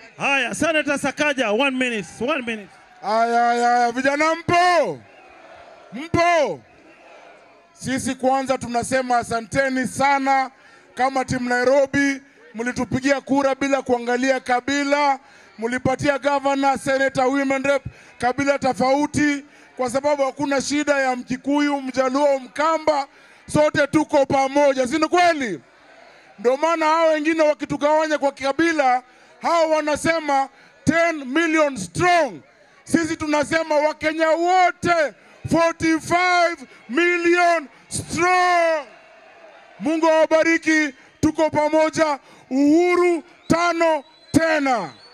Haya, Senator Sakaja, one minute, one minute. Aya, aya, aya, vijana mpo? Mpo? Sisi kwanza tunasema asanteni sana kama timu Nairobi, mlitupigia kura bila kuangalia kabila, mlipatia governor, senator, women rep kabila tofauti, kwa sababu hakuna shida ya Mkikuyu, Mjaluo, Mkamba, sote tuko pamoja, si ni kweli? Ndio maana hao wengine wakitugawanya kwa kabila, hao wanasema 10 million strong. Sisi tunasema Wakenya wote 45 million strong. Mungu awabariki, tuko pamoja. Uhuru tano tena.